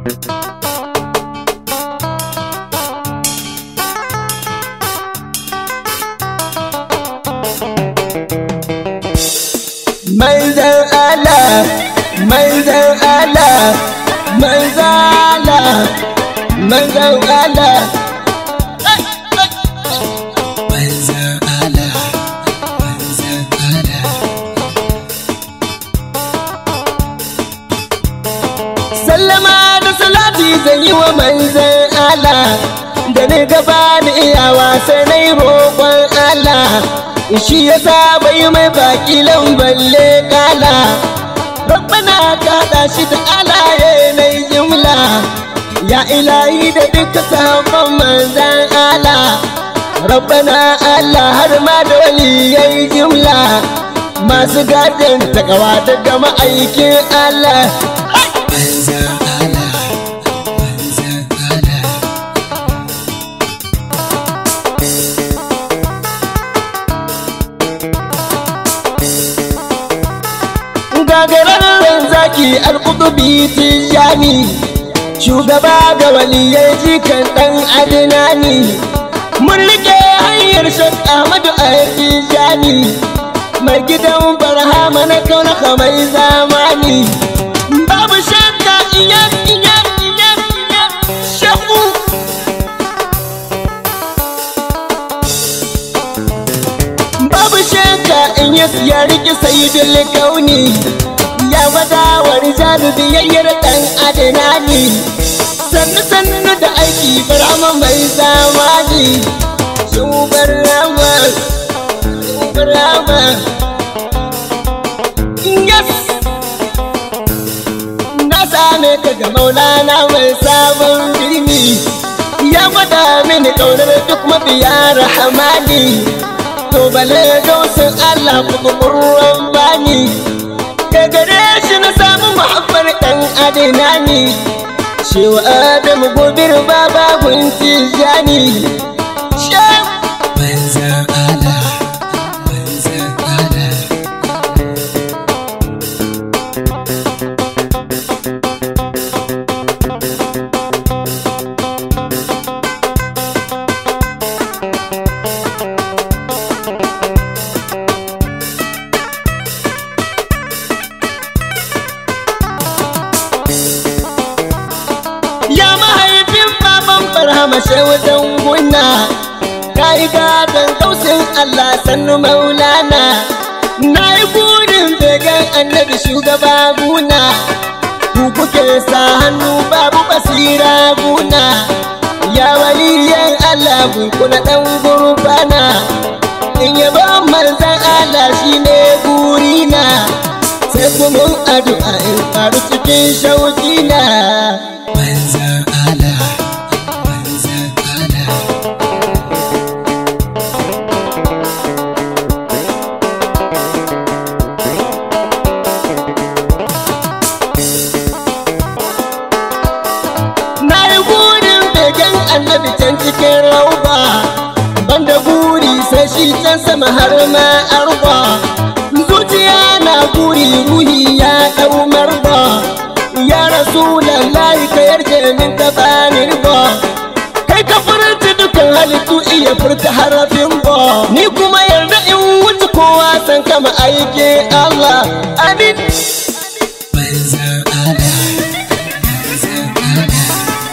manzan Allah manzan Allah manzan Allah manzan Allah manzan Allah manzan Allah sallama da salati zan yi wa manzan Allah da ni gaba da iyawa sai na yi roƙon Allah shi ya sa bai mai baki balle kala rabbana ka da shi da alaye na jimla ya ilahi da duka sabon manzan ala rabbana Allah har ma da waliyai jimla masu gadin takawa daga ma'aikin Allah manzan Allah manzan Allah gagararren zaki alkutubi tijani shugaba ga waliyai jikan dan adinani mun rike hanyar shak ahmadu a tijani mai gidan barhama na kaunaka mai zamani babu shakka iya iya iya iya shaku babu shakka in ya siya riki sayidul kauni ya gwada wa rijalu biyayyar dan adinani sannu sannu da aiki barama mai zamani shubar rama shubar rama yes na same ka ga maulana mai sabon birni ya gwada mini kaunar duk mabiya rahamani to bale gausin Allah kukurwan bani ka gare shi na samu muhabbar ɗan adina ni shewa adamu gobir baba gunti jani manzan Allah manzan Allah ya mahaifin baban farhama wajen gunna ka yi gadon kausin Allah sannu maulana na yi burin begen annabi shugaba guna ku kuke sa hannu babu basira guna ya waliyan Allah kuna dan gurbana in yaba manzan Allah shine burina sai kuma addu'a in faru cikin shauki na manzan Allah manzan Allah na yi burin begen annabi can cikin rauba banda buri sai shi can sama har ma arba zuciya na buri ruhi ya dau marba ya rasulallahi ka yarje min ka bani ba kai ka furta dukan halittu iya furta harafin ba ni kuma yarda in wuce kowa san kama aike Allah amin manzan Allah manzan Allah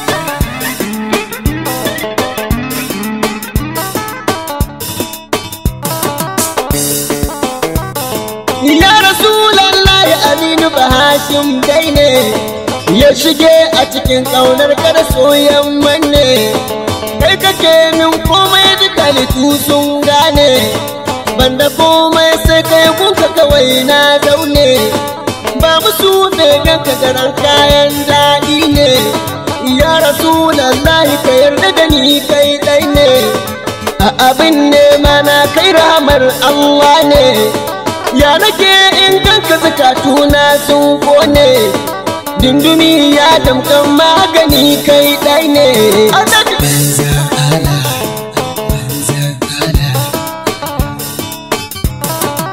Ya Rasulallah Aminu Bahashim dai ne ya shige a cikin ƙaunar kada soyan manne kai kake min komai duka litu sun gane banda komai sai kai kuka kawai na zaune ba musu begen ka garan kayan daɗi ne ya Rasulallah ka yarda da ni kai ɗai ne a abin nema na kai ramar Allah ne ya nake in ganka zakatuna sun kone dindumi ya damkan magani kai ɗai ne manzan Allah manzan Allah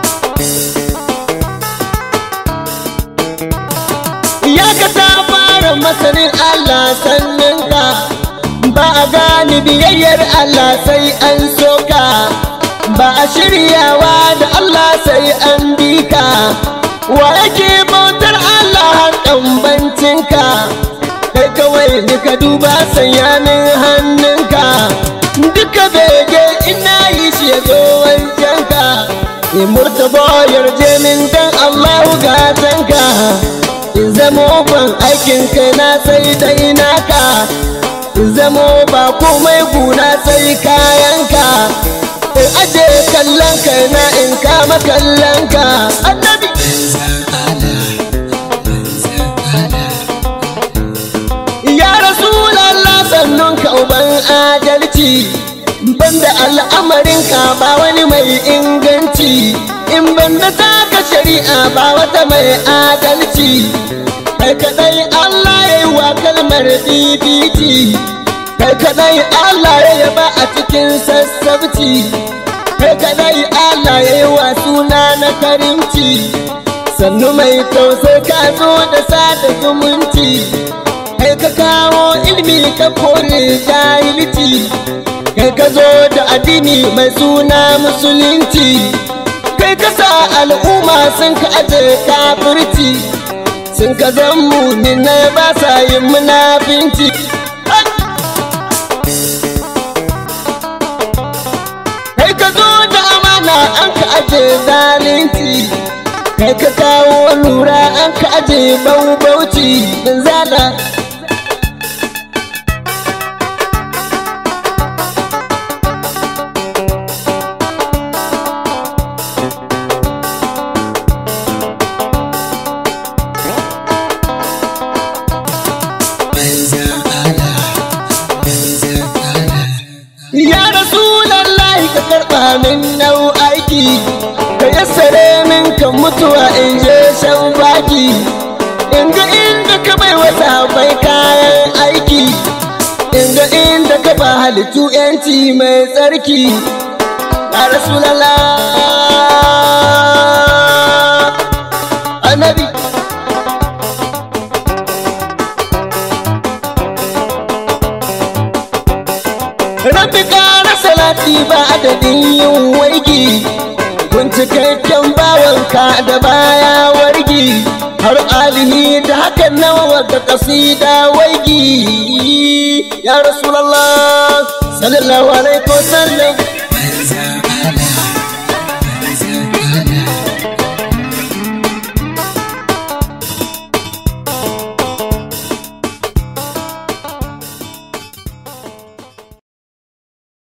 ya ka ta fara masanin Allah sanninka ba a gane biyayyar Allah sai an soka ba a shiryawa da Allah sai an bi ka wa yake bautar Allah hakan bancinka kai kawai duka duba sanyanin hannunka duka bege ina yi shi ya zo wancanka in murtaba yarje min dan Allahu gatanka in zamo ban aikin kai na sai dai naka in zamo ba komai guna sai kayanka in aje kallon kai na in kama kallon ka annabi ya rasulallah sannun ka uban adalci banda al'amarin ka ba wani mai inganci in banda taka shari'a ba wata mai adalci kai kadai Allah ya yi wa kalmar bibiti kai kadai Allah ya yaba a cikin sassabci kai kadai Allah ya yi wa suna na karimci sannu mai tausai ka zo da sada zumunci kai ka kawo ilmi ka kore jahilci kai ka zo da addini mai suna musulunci kai ka sa al'umma sun ka aje kafirci sun ka zan muminai ba sa yin munafinci kai ka zo da amana an ka aje zalunci kai ka kawo lura an ka aje bauchi bin zala Ya Rasulallah ka karɓa min nau aiki ka yassare min kan mutuwa in je shan baki in ga inda ka bai wata bai kayan aiki in ga inda ka ba halittu yanci mai tsarki ya Rasulallah annabi Rabbi ƙara salati ba adadin yin waigi Kun cikakken bawanka da baya wargi Har alihi da hakan nawa da kasida waigi Ya Rasulallah sallallahu alaihi wasallam